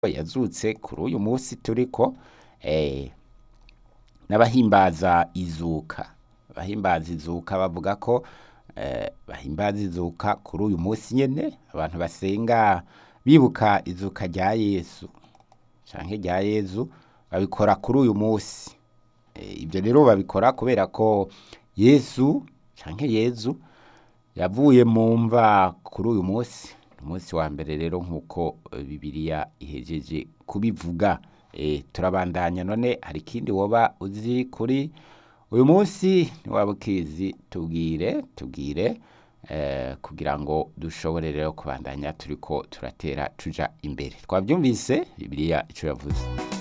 yazutse kuri uyu munsi turiko eh, n'abahimbaza izuka abahimbaza izuka bavuga ko eh, bahimbaza izuka kuri uyu munsi nyene abantu basenga bibuka izuka rya yesu canke rya yezu babikora kuri uyu munsi Eh, ibyo rero babikora kubera ko yesu canke yezu yavuye mu mva kuri uyu munsi umunsi wa mbere rero nk'uko eh, bibiliya ihejeje kubivuga Eh, turabandanya none hari ikindi woba uzi kuri uyu munsi niwaba ukizi tubwire tubwire eh, kugira ngo dushobore rero kubandanya turiko turatera tuja imbere twabyumvise bibiliya ico yavuze